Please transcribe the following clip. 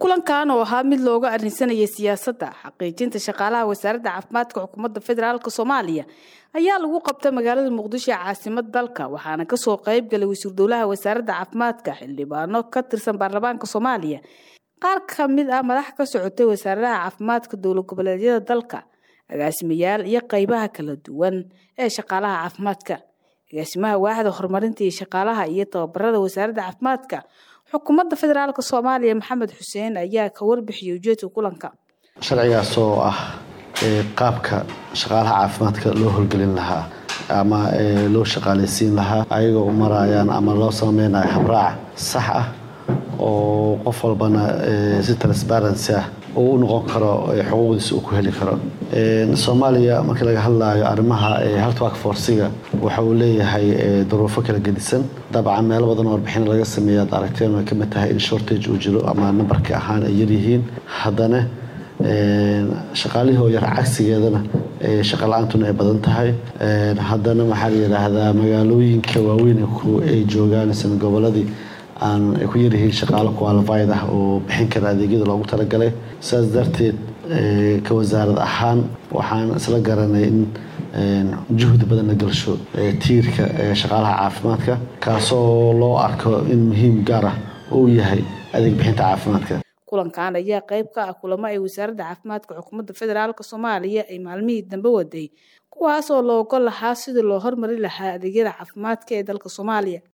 kulankan oo ahaa mid looga arrinsanayay siyaasadda xaqiijinta shaqaalaha wasaaradda caafimaadka xukuumadda federaalk soomaaliya ayaa lagu qabtay magaalada muqdisho ee caasimad dalka waxaana kasoo qayb galay wasiir dowlaha wasaaradda caafimaadka xildhibaano ka tirsan baarlamaanka soomaaliya qaar ka mid ah madax ka socotay wasaaradaha caafimaadka dowlad goboleedyada dalka agaasimayaal iyo qeybaha kala duwan ee shaqaalaha caafimaadka agaasimaha waaxda horumarinta iyo shaqaalaha iyo tababarada wasaaradda caafimaadka xukuumadda federaalk soomaaliya maxamed xuseen ayaa ka warbixiyay ujeedka kulanka sharcigaas oo ah qaabka shaqaalaha caafimaadka loo howlgelin lahaa ama loo shaqaaleysiin lahaa ayagoo u marayaan ama loo sameynayo habraac sax ah oo qof walbana si transparency ah uu u noqon karo xuquuqdiisa uu ku heli karo soomaaliya markii laga hadlayo arrimaha haltwak forsiga waxa uu leeyahay duruufo kala gedisan dabcan meelo badan oo warbixin laga sameeya ad aragteen way kamid tahay in shortage uu jiro ama nambarka ahaan ay yaryihiin haddana shaqaalihii oo yar cagsigeedana shaqa la-aantuna ay badan tahay haddana waxaa la yidhaahdaa magaalooyinka waaweyn ay joogaan isna goboladii aan ay ku yaryihiin shaqaalo qualified ah oo bixin kara adeegyada loogu talagalay sidaas darteed ka wasaarad ahaan waxaan isla garanay in juhdi badan la gelsho tiirka shaqaalaha caafimaadka kaasoo loo arko in muhiim gaar ah uu yahay adeeg bixinta caafimaadka kulankan ayaa qayb ka ah kulamo ay wasaaradda caafimaadka xukuumadda federaalk soomaaliya ay maalmihii dambe waday kuwaas oo loogo lahaa sidii loo hormari lahaa adeegyada caafimaadka ee dalka soomaaliya